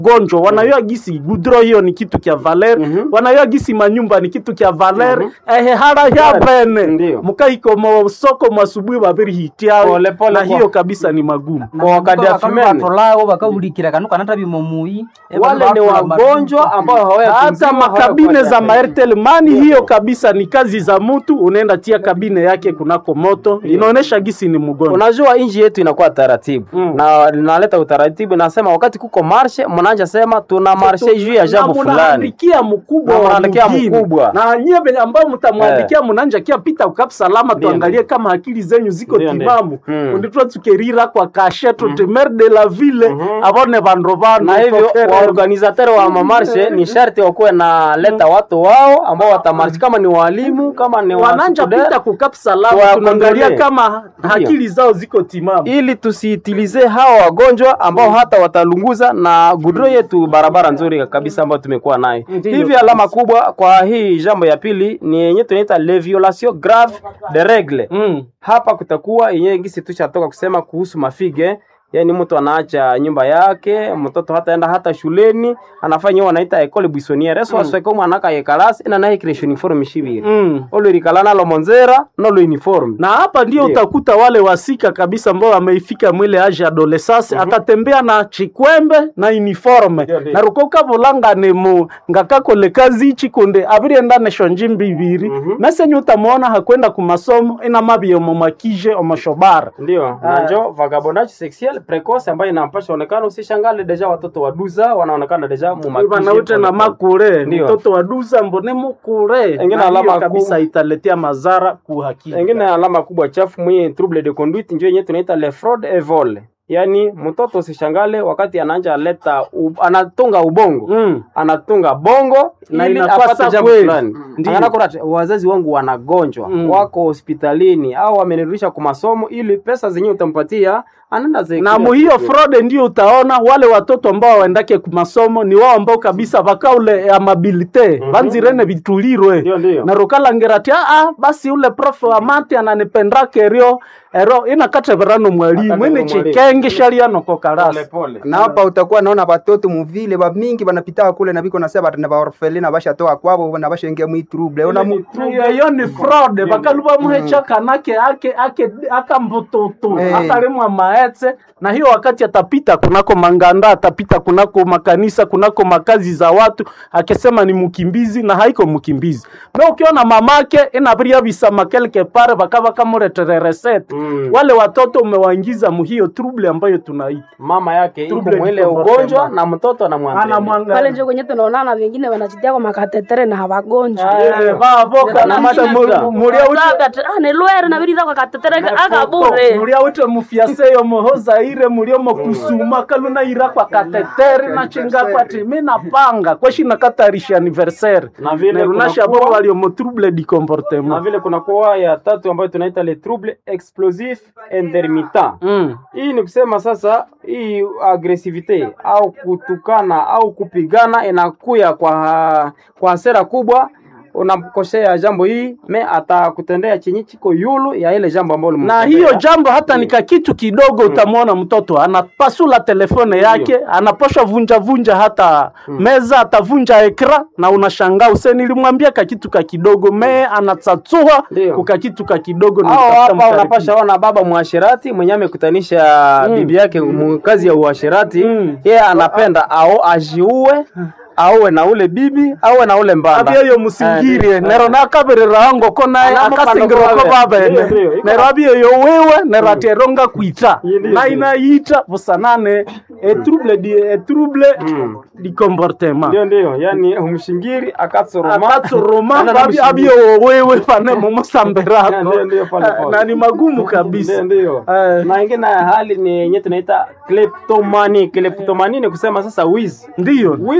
gonjwa wanayua gisi gudro hiyo ni kitu kya valer Mhm. wanayua gisi manyumba ni kitu kya valer ehe hara ya bene Ndiyo. mukaiko mo soko mwasubuhi babiri hitiao Pole, pole na kwa- hiyo kabisa ni magumu Kwa wakati ya femene. batolago bakahurikira kanu kanata bimomui wale ni wagonjwa ambao hawaya hata makabine za maertel mani hiyo kabisa ni kazi za mtu unaenda tia kabine yake kunako moto inaonesha gisi ni mgonjwa Unajua inji yetu inakuwa taratibu Mm. na linaleta utaratibu, nasema wakati kuko marshe, mnaanja sema tuna marshe juu ya jambo Na fulani. munaandikia mkubwa Na wa munaandikia mjini. mkubwa. na nyie venye ambao mtamwandikia munanja kia pita ukap salama tuangalie kama akili zenyu ziko Ndio, ndio. timamu Mm. unditwa tukerira kwa kasheto temer de la ville abone vandu vanu na hivyo waorganizateur wa mamarshe ni sharti wakuwe na leta watu wao ambao watamarshi, kama ni walimu, kama ni wananja wasukudere, pita kukap salama Tuwakondolee. tunaangalia kama akili zao ziko timamu ili tusiitilize hawa wagonjwa ambao hata watalunguza na gudro yetu barabara nzuri kabisa ambayo tumekuwa nayo. Ndiyo. Hivi alama kubwa kwa hii jambo ya pili ni yenye tunaita le violation grave de règle. mm. Hapa kutakuwa yenyewe gisi tushatoka kusema kuhusu mafige yaani mtu anaacha nyumba yake mtoto hataenda hata shuleni anafanya hiyo wanaita école buissonnière eso asweka mwana ka yekalasi ina naye creation uniforme shibiri Mm. olo rikala nalo monzera nolo uniforme na hapa ndio Ndio. utakuta wale wasika kabisa ambao wameifika mwile age adolescence atatembea na chikwembe na uniforme Ndio, ndio. na rukoka vulangane mu ngakakole kazi ichi kunde abirienda nesho njimbi ibiri mesenye utamwona hakwenda kumasomo ina mabie omomakije omoshobara ndio najo vagabondage sexuel precoce ambayo inampasha onekana usishangale deja watoto waduza wanaonekana deja mumakije vanaute na makure Ndio. mtoto wa duza mbone mukure Engine Na hiyo alama kabisa ku- italetea madhara kuhakika engine alama kubwa chafu mwenye trouble de conduite ndio yenyewe tunaita le fraude et vol yaani mtoto usishangale wakati anaanja leta u, anatunga ubongo Mm. anatunga bongo Na ili inakuwa apate sa jambo kweli. fulani Ndio. Anaona kuna wazazi wangu wanagonjwa Mm. wako hospitalini au wamenirudisha kwa masomo ili pesa zenyewe utampatia anaenda zi- na muhiyo fraude ndio utaona wale watoto ambao waendake kumasomo ni wao ambao kabisa vakaule amabilite vanzirene vitulirwe Ndio, ndio. na rukalangirati aa basi ule prof wa mati ananipendake erio ero inakateverano mwalimu Akatevera ine mwalimu. chikenge shalianoko pole karasi pole na hapa utakuwa naona batoto muvile bamingi banapitaka kule na biko nasema batana baorfelina bashatoka kwabo na bashaingia mwi trouble ona mu iyo ni fraude bakaluba muhecha kanake ake ake akambututu Eh. akalimwa maetse na hiyo wakati atapita kunako manganda atapita kunako makanisa kunako makazi za watu akisema ni mkimbizi na haiko mkimbizi me ukiona mamake inabiria bisama quelque part bakaba kamuretere recette Mm. wale watoto umewaingiza muhiyo trouble ambayo tunaita mama yake iko Trouble mwile du ugonjwa comportement. na mtoto anamwangalia pale anamwangalia njo kwenye tunaonana wengine wanajitia kwa makatetere na hawagonjwa Eh, bavoka na mata mu- mulia uche nilwere nabiriza kwa katetere akabure mulia ute mufiaseyo mohoza ire muliomo kusuma kaluna ira kwa kateteri na chinga kwa timi na panga kweshi na katarisha anniversaire Na vile nerunasha kunakuwa- bo walio mo trouble di na comportement vile kuna kuwa ya tatu ambayo tunaita le trouble explosif intermittent mm. hii ni kusema sasa hii agresivite au kutukana au kupigana inakuya kwa kwa hasira kubwa unamkosea jambo hii me atakutendea chenye chiko yulu ya ile jambo ambalo na ulimtendea. hiyo jambo hata ni kakitu kidogo utamwona mtoto anapasula telefone yake anaposha vunja vunja hata meza atavunja ekra na unashangaa use nilimwambia kakitu ka kidogo mee anatsatsua Ndio. kukakitu ka kidogo na au utafuta hapa mkaribia. unapasha ona baba mwashirati mwenye amekutanisha bibi yake mu- kazi ya uashirati Mm. yeye anapenda au ajiue auwe na ule bibi auwe na ule mbanda abieyo musingirie Eh, nero nakabirira angoko naye Anamo akasingiroko kando kwabe. babene Ndio, ndio, iko nero abieyo wiwe nero atieronga kwita Ndio, ndio. na inaita busanane etrouble di etrouble di comportement ndio ndio yani umshingiri akatsoroma akatsoroma Ana na mshingiri. abieyo wewe pane mumusambirako Ndio, ndio, pale, pale. na ni magumu kabisa Ndio, ndio. Eh. na ingine ya hali ni yenye tunaita kleptomani kleptomani ni kusema sasa wizi ndiyo wizi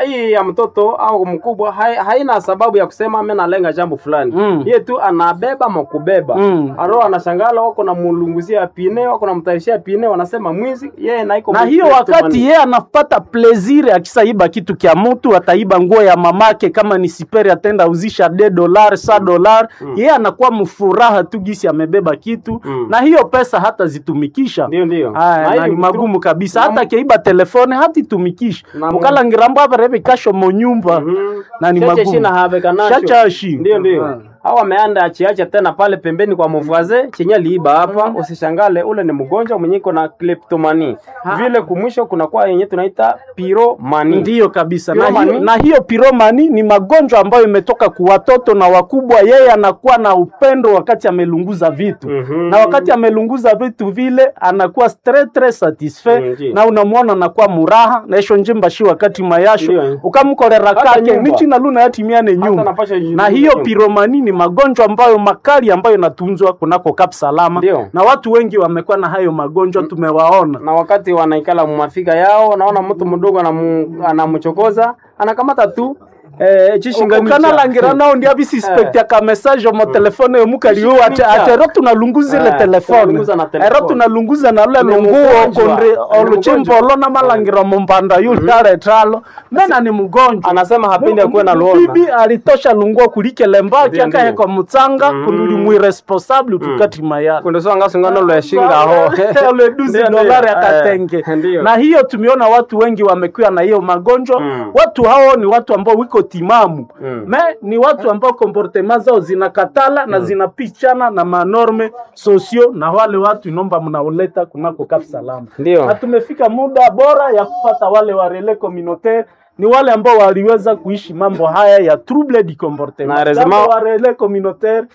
hii ya mtoto au mkubwa hai, haina sababu ya kusema mimi nalenga jambo fulani Mm. yeye tu anabeba makubeba Mm. aro anashangala wako na mulunguzia pine wako na mtayarishia pine wanasema mwizi yeye na iko na hiyo wakati yeye anapata plezire akisaiba kitu kya mtu ataiba nguo ya mamake kama ni siperi atenda uzisha de dolar sa dolar yeye anakuwa mfuraha tu gisi amebeba kitu Mm. na hiyo pesa hata zitumikisha ndio ndio Aya, Na na hiyo ni magumu kabisa na- hata akiiba telefone hatitumikisha Na- mukalangirambo avareve kasho monyumba Mhm. na ni Cheche magumu shina habeka nacho. Shachashi. Ndio ndio. Ah. Au ameanda achiacha tena pale pembeni kwa mvaze chenye liiba hapa, usishangale ule ni mgonjwa mwenye iko na kleptomani. Vile kumwisho kuna kwa yenye tunaita pyromani. ndiyo kabisa na Piromani? hiyo, na hiyo piromani ni magonjwa ambayo imetoka kwa watoto na wakubwa yeye anakuwa na upendo wakati amelunguza vitu Mhm. na wakati amelunguza vitu vile anakuwa très très satisfait Mm, ndiyo. na unamwona anakuwa muraha naisho njimba shi wakati mayasho Ndiyo. ukamkorera Hata kake nyumba. nichi na luna yatimiane Hata nyumba napasha na hiyo nyumba. piromani ni magonjwa ambayo makali ambayo inatunzwa kunako Kap Salama Ndiyo. na watu wengi wamekuwa na hayo magonjwa tumewaona na wakati wanaikala mumafika yao, naona mtu mdogo anamu- anamchokoza anakamata tu eh, chishinganisha ukanalangira nao ndia bisispektia ka message mo telefone yomukaliu ate Kishimisha. ate ero tunalunguza ile Eh, telefone tunalunguza na telefone. ero tunalunguza na lule Ni lunguo mgonjwa. kondre Ni oluchimbolo na malangira mumbanda yule aretalo mena ni mgonjwa anasema hapendi akuwe na luona. bibi alitosha lunguo kulikele mbaki Ndio, ndio. akahekwa mutsanga kunuli mwiresponsable tukati mayala kundosonga sungano lweshinga ho Ole duzi Ndio, ndio. dolari Eh, akatenge ndio. na hiyo tumeona watu wengi wamekuwa na hiyo magonjwa Mm. watu hao ni watu ambao wiko timamu Mm. me ni watu ambao komportema zao zinakatala na zinapichana na manorme sosio na wale watu inomba mnaoleta kunako Kap Salama Ndio. na tumefika muda bora ya kupata wale wa relais communautaire ni wale ambao waliweza kuishi mambo haya ya trouble du comportement Na heureusement- Jambo wa relais communautaire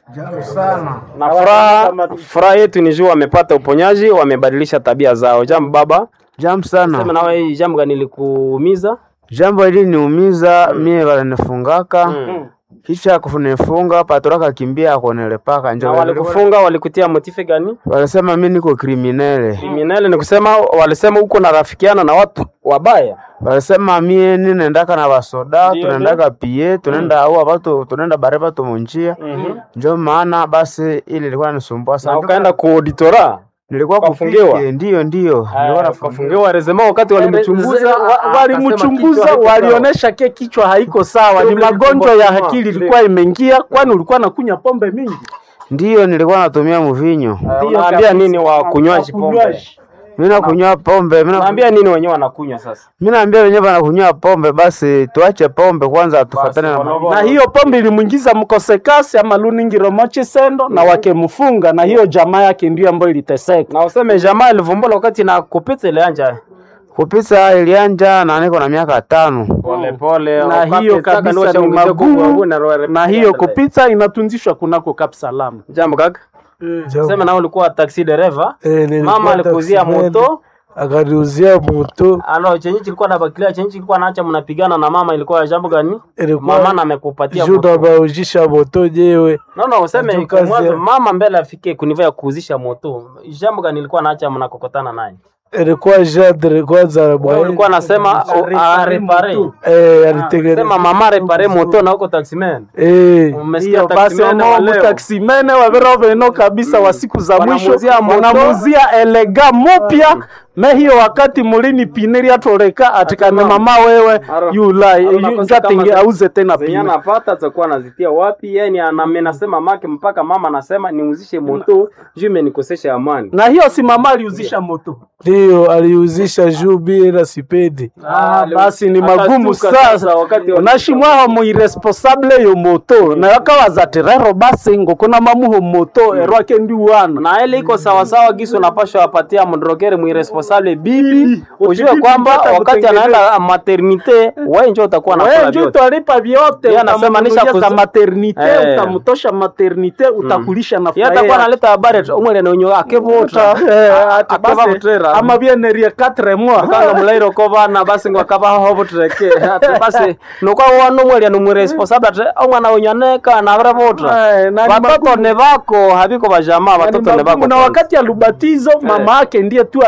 na furaha furaha yetu ni juu wamepata uponyaji wamebadilisha tabia zao jambo baba Jambo sema sana. nawe hii jambo gani likuumiza Jambo hili niumiza mie walinifungaka Mm. kisha kunifunga patoraka kimbia akonelepaka na njo walikufunga walikutia motife gani walisema mi niko kriminele, kriminele ni kusema walisema huko narafikiana na watu wabaya walisema mie ninendaka na basoda Ndio, tunaendaka pie tunaenda au batu tunaenda bare batu munjia njo maana basi ili ilikuwa nisumbua na sana. ukaenda kuauditora Nilikuwa ukafungiwa? kupike, ndio ndio nilikuwa nafungiwa. kafungiwa rezema wakati walimchunguza Wa- akasema walimchunguza kichwa haiko walionyesha ke kichwa haiko sawa, ni Trouble magonjwa ya comportement. akili ilikuwa imeingia, kwani ulikuwa nakunya pombe mingi. Ndio nilikuwa natumia mvinyo, sawa. unaambia nini wa kunywaji pombe Wakunywaji. mi nakunywa pombe mi na- unaambia nini wenyewe wanakunywa sasa mi naambia wenyewe wanakunywa pombe, basi tuache pombe kwanza, tufatane na Basi, mambo. na hiyo pombe ilimwingiza mkosekasi ama luningiro mochi sendo na wakemfunga, na hiyo jamaa yake ndio ambayo iliteseka. na useme jamaa ilivumbula wakati na kupita ile anja kupita ilianja na niko na miaka tano. pole pole na hiyo kabisa ni magumu, na hiyo kupita inatunzishwa kunako Kap Salama. jambo kaka sema na ulikuwa taxi dereva mama alikuzia moto akaniuzia moto alo chenye kilikuwa na bakilia chenye kilikuwa naacha mnapigana na mama ilikuwa ya jambo gani Ilikuwa- mama na amekupatia juu moto nabaujisha moto nyewe no no useme Juu kwa kazi mwanzo ya- mama mbele afike kuniva ya kuuzisha moto jambo gani ilikuwa naacha mnakokotana naye ilikuwa jadre kwanza wewe ulikuwa nasema arepare eh, alitengeneza sema mama repare moto na huko taximan eh, umesikia hiyo basi taximan wa ono leo mutaksimene wavera veno kabisa wa siku za mwisho Wanamuzia moto. wanamuzia elega mupya me hiyo wakati mulini piniri atoleka atikane mama wewe Aro- yulai aro nakosa njatinge kama auze tena zenye pini anapata atakuwa anazitia wapi yani anamenasema make mpaka mama anasema niuzishe moto juu imenikosesha amani na hiyo si mama aliuzisha moto ndio aliuzisha juu bila sipendi Ah, basi ni magumu Akastuka sasa sasa wakati wa- unashimwaho muiresponsable yo moto na yakawaza ati rero basi ngokona mamuho moto erwake ndi wana na ile iko sawasawa gisi unapashwa wapatia mdrogeri mwiresponsable bibi ujue bibi kwamba hata wakati kutengeneza. anaenda maternite wewe njo utakuwa wewe nakula ndio vyote utalipa vyote Yeye anasema utamnunulia nisha za kuzi- maternite Eh. utamtosha maternite utakulisha na Yeye atakuwa furaha analeta habari ati umwele na unyo akevota akava butrera amabianerie 4 mois kanga mulairo ko bana basi ngo akaba ho butreke ati basi nuko wano mwele ni mwiresponsable ati omwana unyaneka na vira votra Eh, na ni watoto magumu. ne vako habiko bajamaa Na ni watoto ne magumu. vako na wakati ya lubatizo mama yake ndiye tu anakimbilia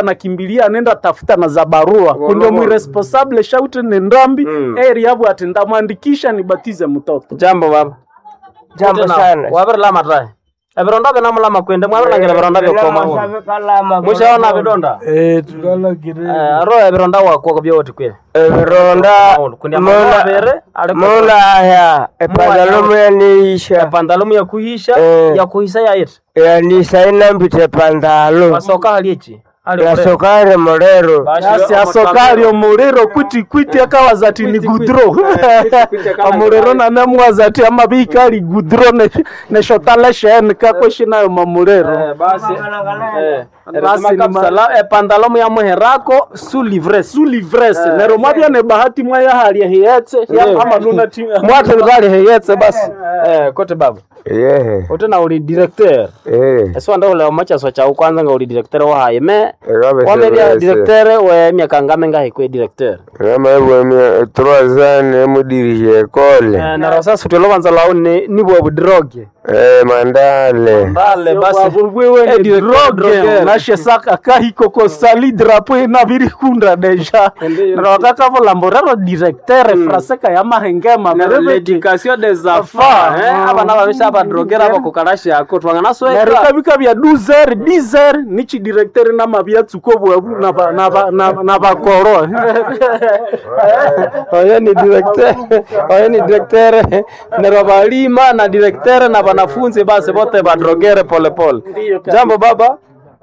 familia anenda tafuta na za barua kundio mwiresponsable shauti ni ndambi Mm. eri yabu ati ndamwandikisha nibatize mtoto jambo baba Jambo sana. wabirlama tae ebironda binamulama kwende mwabirangira ebironda byokoma mushaona bidonda Eh, tukalagire Eh, aro ebironda wakwo byoti kwe Ebironda kundi amagana bere ali muna haya epantalomu yaniisha pandalumu ya kuhisha Eh. ya kuhisa yaiti yanisaina mbite pantalo wasoka haliechi ali yasokare molero yasi asokali omuliro kwiti kwiti akawaza ati ni gudro omuliro nanemwaza ati amabika ali gudro ne- neshotala sheni kakweshi nayo mamuliro Eh, basi eh, Basi basi ni ma- epandalomu ya muherako su livres su livrese nero mwabya ne bahati mwaya hali hiyetse Ndio. ama nuna ti mwate bali heyetse basi eh, kote baba yehe uti na uli directeur eh eso anda ule omachaso chau kwanza nga uli directeur wahaye me ekabe wameria directeur we miaka ngame ngahe kwe directeur kama hivyo mia trois ans mudirije ekole Eh, na rosa suti lovanza lau ni nibwo budroge eh mandale mbale basi wewe Eh, ni directeur, droge drogueur. nashe saka kahiko ko sali drapo ina biri kunda deja nero wakaka lamborero directeur fraseka ya mahengema merebe l'éducation des enfants Enfants. eh, aba nababisha abadrogera bakukarashi ako twangana nero sweka kabika bya 12 10 nichi directeur na mabya tsuko bwabu na ba- na ba- na na bakoro oyo ni directeur oyo ni directeur nero balima na directeur na wanafunzi basi bote badrogere polepole jambo baba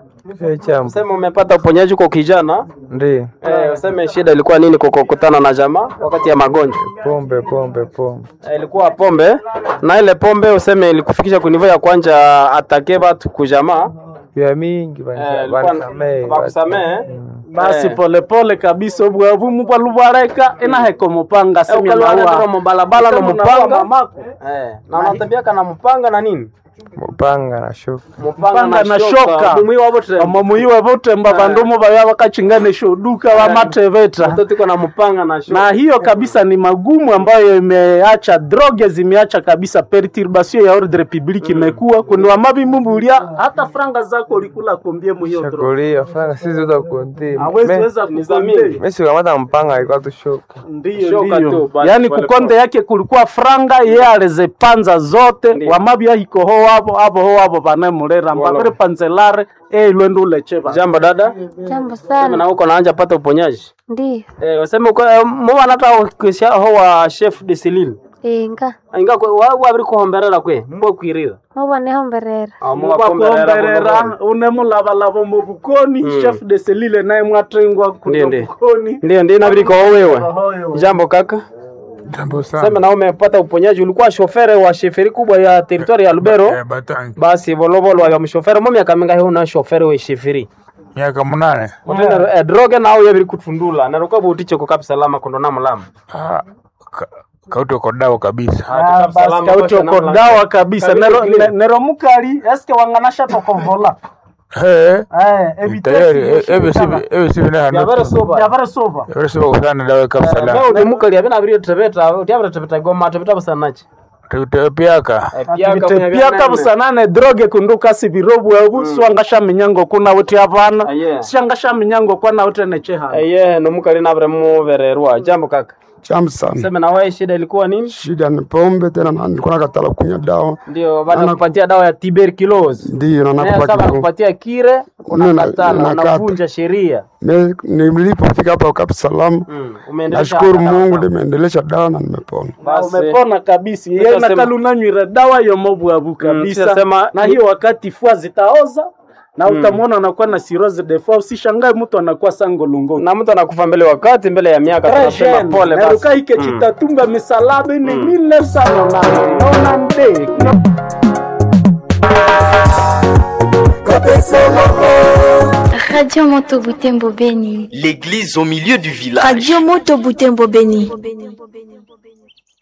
chambo sema umepata uponyaji kwa kijana ndio eh, useme shida ilikuwa nini kwa kukutana na jamaa wakati ya magonjwa pombe pombe pombe Eh, ilikuwa pombe na ile pombe useme ilikufikisha kunivo ya kwanja atake batu kujamaa vya mingi Eh, ilikuwa- bakusamehe basi Eh. polepole kabisa obwabu mubwalubareka inaheko mupanga Eh, ukalwala mubalabala no mupanga mamako eh, na unatembeaka na mpanga na nini mupanga na shuka Mpanga na shoka. mumwi wabo tre omomuyiwe butemba bandumu baya bakachinganisha uduka bamateveta mtoto iko na mpanga na shoka na hiyo kabisa ni magumu ambayo imeacha droge zimeacha kabisa perturbation ya ordre public imekuwa kundi wamabimumbulia hata franga zako ulikula kombie mu hiyo droge shakulia franga sisi uza kundi hawezi weza kukonde mesi kamata mpanga alikuwa tu shuka ndiyo Shoka ndiyo tu, basi yani pole kukonde yake kulikuwa franga ye alizipanza zote Ndiyo. wamabya hiko ho wabo abo ho wabo banemulera mbabiri panzelare eilwende ulecheva jambo dada Jambo sema sana. na uko naanja pata uponyaji Ndiyo. eh, useme uko eh, mwana hata ukisha ho wa chef de Celine Inga. inga kwe wa wabiri kuhomberera kwe mbo kwirira Muboneho mberera. mwakuomberera unemulabalaba mu bukoni chef de selile naye mwatengwa Ndiyo, kuno ndiyo. bukoni ndio ndio inabidi kwa wewe jambo kaka Jambo sana. sema na umepata uponyaji ulikuwa shofere wa sheferi kubwa ya teritwari ya Lubero Eh, Batangi. basi volovolo wa mshofere mo miaka mingahi una shofere we sheferi Miaka munane. utenda eh, droge nawo yabiri kutundula na ruka butiche ko kapsa lama kondo na mulama Ah, ka- kauti kodao kabisa. Ah, basi kauti okodawa kabisa nero ne- nero mukali eske wanganasha tokovola Eh, eh tayari eh, evitesi ebe sibi ebe sibi na yabere hanu. soba yabara soba Ebe sibi kusana dawe kabisa la. Leo ni mukali abina abiri tebeta utiabira tebeta goma tebeta basanachi Tute piaka. piaka busanane droge kunduka sibirobu ebu swangasha minyango kuna uti abana Aye. shangasha minyango kwana uti necheha eye no mukali na abre muvererwa jambo kaka Chambu sana. sema na wewe shida ilikuwa nini Shida ni pombe tena na nilikuwa nakatala kunywa dawa. ndio baada kupatia dawa ya tuberculosis Ndio na Eh, sasa nakupatia. kupatia kire Nina- unakatala ninakata. unavunja sheria Me- Nilipofika hapa Kapu Salamu, Mm, umeendelea nashukuru Mungu nimeendelesha dawa na nimepona. basi umepona kabisa Nitasema- yeye nakali unanywira dawa yo mobwabu kabisa nitasema- na hiyo wakati fua zitaoza na utamwona anakuwa na cirrhosis de foie usishangae mtu anakuwa sango lungo na mtu anakufa mbele wakati mbele ya miaka tunasema pole basi naruka ike Mm. chitatumba misalaba ni mille sana na naona nde Radio Moto Butembo Beni. L'église au milieu du village. Radio Moto Butembo Beni.